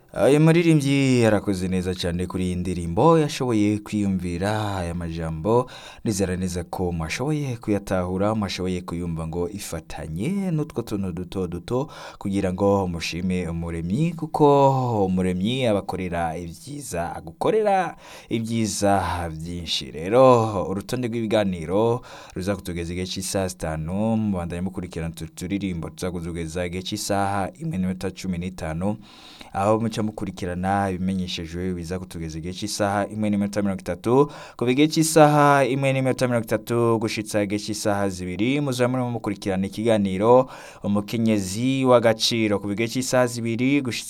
uyu muririmbyi yarakoze neza cyane kuri iyi ndirimbo yashoboye kwiyumvira aya majambo nizera neza ko mwashoboye kuyatahura mwashoboye kuyumva ngo ifatanye n'utwo tuntu duto duto kugira ngo mushime umuremyi kuko umuremyi abakorera ibyiza agukorera ibyiza byinshi rero urutonde rw'ibiganiro ruza kutugeza igihe cy'isaha zitanu mubandanye mukurikirana utu turirimbo tuza kutugeza igihe cy'isaha imwe n'iminota cumi n'itanu aho muca mukurikirana ibimenyeshejwe biza kutugeza igihe cy'isaha imwe n'iminota mirongo itatu kuva igihe cy'isaha imwe n'iminota mirongo itatu gushitsa igihe cy'isaha zibiri muzaba murimo mukurikirana ikiganiro umukenyezi w'agaciro kuva igihe cy'isaha zibiri gushitsa